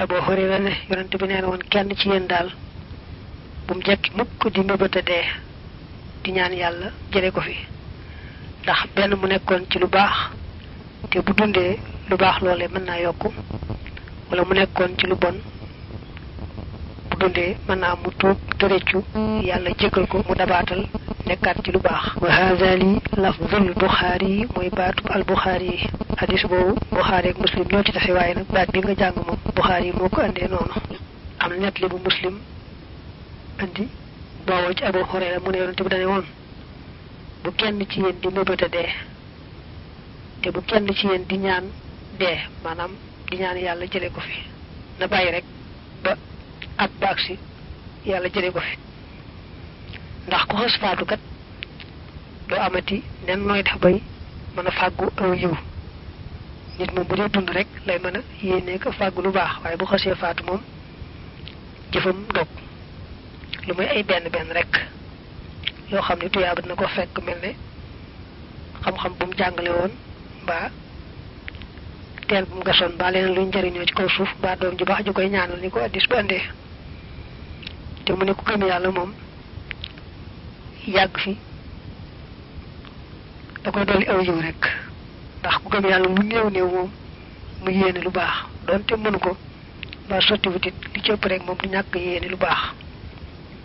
Abu Hurayra ne yonent bi nee na woon kenn ci yéen daal bu mu jekki mukk di mébata dee di ñaan yàlla jële ko fi ndax benn mu nekkoon ci lu baax te bu dundee lu baax loole mën naa yokku wala mu nekkoon ci lu bon bu dundee mën naa mu tuub te réccu yàlla jégal ko mu dabaatal nekkaat ci lu baax wa hada li lafdul buxaari yi mooy baatu al buxaari yi hadis boobu buxaari ak muslim ñoo ci taxe waaye nag baat bi nga jàng moom buxaari yi moo ko andee noonu am na net li bu muslim andi booboo ci abu hurayra mu ne yonente bi dane woon bu kenn ci yéen di mébata dee te bu kenn ci yéen di ñaan dee maanaam di ñaan yàlla jële ko fi na bàyyi rek ba at baag si yàlla jële ko fi ndax ku xas faatu kat doo amati nen nooy def bay mën a fàggu aw yiw nit moom bu dee dund rek lay mën a yéene ko fàggu lu baax waaye bu xasee faatu moom jëfam dog lu muy ay benn benn rek yoo xam ne tuyaaba dina ko fekk mel ne xam-xam bu mu jàngale woon mbaa teel bu mu gasoon mbaa leneen luñ njëriñoo ci kaw suuf mbaa doom ju baax ju koy ñaanal ni ko addis ba andee te mu ne ku gëm yàlla moom yàgg fi da koy dolli aw yiw rek ndax ku gëm yàlla lu néew néew moom mu yéene lu baax doonte mënu ko mbaa sotti wutit li ci ëpp rek moom du ñàkk yéene lu baax